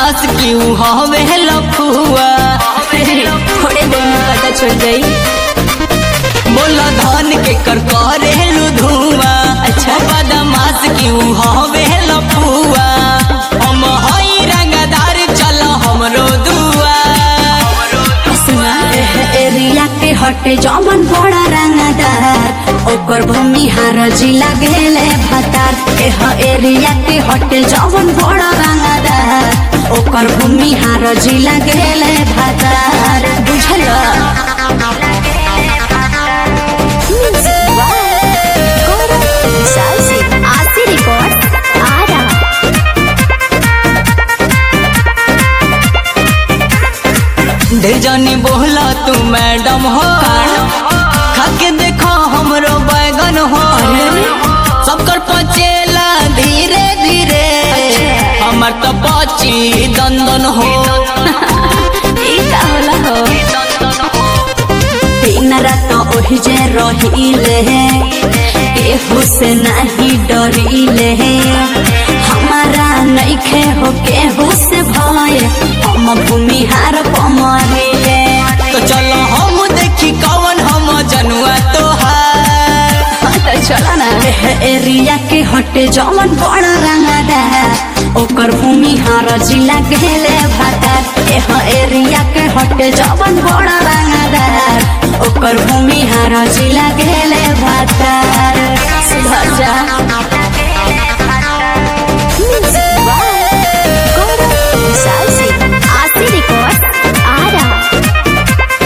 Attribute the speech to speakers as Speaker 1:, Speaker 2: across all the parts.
Speaker 1: बदमाश क्यों हवे लफुआ
Speaker 2: थोड़े देर में पता चल जाई
Speaker 1: बोला धान के कर करे धुआं अच्छा बदमाश क्यों हवे लफुआ हम हई रंगदार चल हमरो दुआ
Speaker 2: सुना एह एरिया के हटे जमन बड़ा रंगदार ओकर भूमिहार जिला गेले भतार एह एरिया के हटे जमन बड़ा रंगदार ओकर भूमिहार जिला गेले भतार बुझल आशी रिकॉर्ड आ रहा
Speaker 1: ढेर जानी बोला तू मैडम हो खाके देखो हमरो बैगन हो सबकर पचेला धीरे धीरे हमर तो पची दंदन हो
Speaker 2: ई का होला हो दिन रात ओहि जे रहिले केहू से नहीं डरिले हमारा नइखे हो केहू से भय हम भूमिहार पमरिले
Speaker 1: तो चलो हम देखी कौन हम जनुआ तोहार
Speaker 2: तो चला ना एह एरिया के हटे जमन बड़ा रंगदार ओकर भूमिहार जिला गेले भातार एह एरिया के हटे जमन बड़ा रंगदार ओकर भूमिहार जिला गेले भातार सुधर जा आशी रिकॉर्ड आ रहा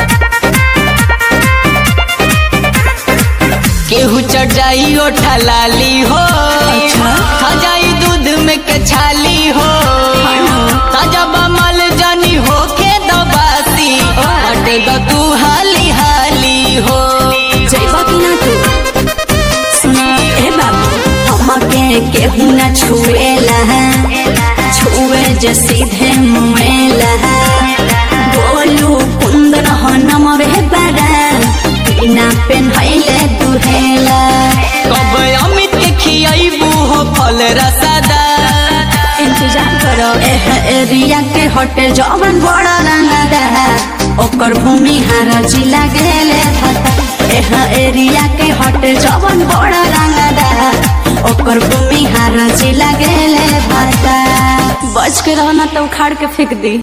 Speaker 1: केहू चढ़ जाई ओठा लाली हो खा जाई दूध में के छाली हो ताजा बमल जानी हो के दबासी हटे द तू हाली हाली हो
Speaker 2: जइबा कि ना तू सुना ए बाबू हमके केहू ना छुएला छुए जे सीधे मुएला बोलू कुंदन हो नमवे बड़ा बिना पेन्हैले दुहेला
Speaker 1: कब अमित के खियाइबू हो फल रसादा
Speaker 2: इंतजार करो एह एरिया के हटे जवन बड़ा रंगदार ओकर भूमि हार जिला गेले भता एह एरिया के हटे जवन बड़ा रंगदार ओकर भूमि हार जिला गेले भता बच के रहना तो उखाड़ के फेंक दी